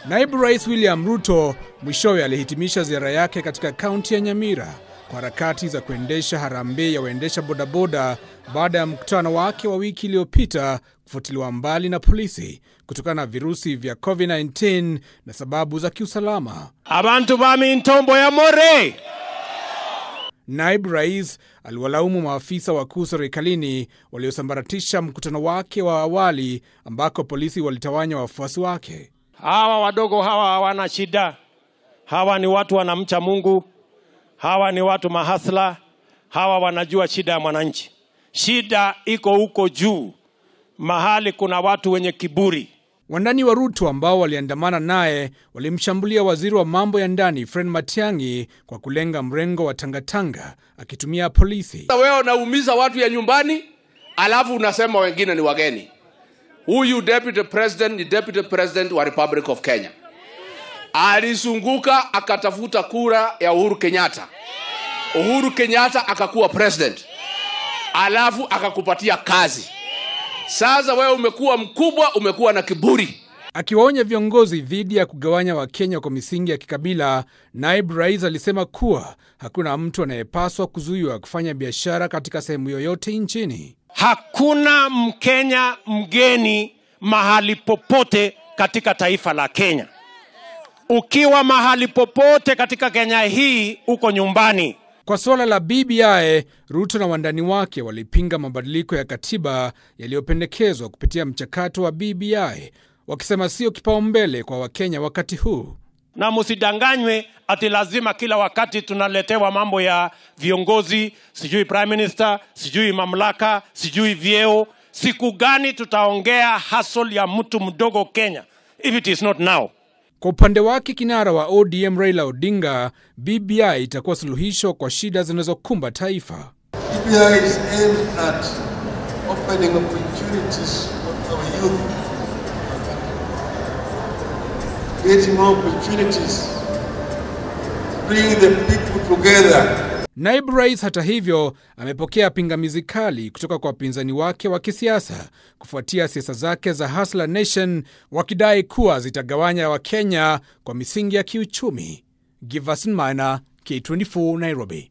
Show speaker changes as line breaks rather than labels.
Naibu Rais William Ruto mwishowe alihitimisha ziara yake katika kaunti ya Nyamira kwa harakati za kuendesha harambee ya waendesha bodaboda baada ya mkutano wake wa wiki iliyopita kufutiliwa mbali na polisi kutokana na virusi vya COVID-19 na sababu za kiusalama.
abantu bami ntombo ya more
Naibu rais aliwalaumu maafisa wakuu serikalini waliosambaratisha mkutano wake wa awali ambako polisi walitawanya wafuasi wake.
hawa wadogo hawa hawana shida hawa ni watu wanamcha mungu hawa ni watu mahasla hawa wanajua shida ya mwananchi shida iko huko juu mahali kuna watu wenye kiburi
Wandani wa Ruto ambao waliandamana naye walimshambulia waziri wa mambo ya ndani Fred Matiang'i kwa kulenga mrengo wa tangatanga akitumia polisi.
Sasa wewe unaumiza watu ya nyumbani, alafu unasema wengine ni wageni. Huyu deputy president ni deputy president wa Republic of Kenya, alizunguka akatafuta kura ya Uhuru Kenyatta. Uhuru Kenyatta akakuwa president, alafu akakupatia kazi. Sasa wewe umekuwa mkubwa, umekuwa na kiburi.
Akiwaonya viongozi dhidi ya kugawanya Wakenya kwa misingi ya kikabila, naibu rais alisema kuwa hakuna mtu anayepaswa kuzuiwa kufanya biashara katika sehemu yoyote nchini.
hakuna mkenya mgeni mahali popote katika taifa la kenya ukiwa mahali popote katika kenya hii uko nyumbani
Kwa suala la BBI, Ruto na wandani wake walipinga mabadiliko ya katiba yaliyopendekezwa kupitia mchakato wa BBI, wakisema sio kipaumbele kwa Wakenya wakati huu.
na msidanganywe ati lazima kila wakati tunaletewa mambo ya viongozi sijui prime minister sijui mamlaka sijui vyeo siku gani tutaongea hasol ya mtu mdogo kenya if it is not now
Kwa upande wake, kinara wa ODM Raila Odinga, BBI itakuwa suluhisho kwa shida zinazokumba taifa.
BBI is aimed at opening opportunities for our youth, creating more opportunities, bringing the people together.
Naibu rais, hata hivyo, amepokea pingamizi kali kutoka kwa wapinzani wake wa kisiasa kufuatia siasa zake za Hustler Nation, wakidai kuwa zitagawanya Wakenya kwa misingi ya kiuchumi. Giverson Maina, K24, Nairobi.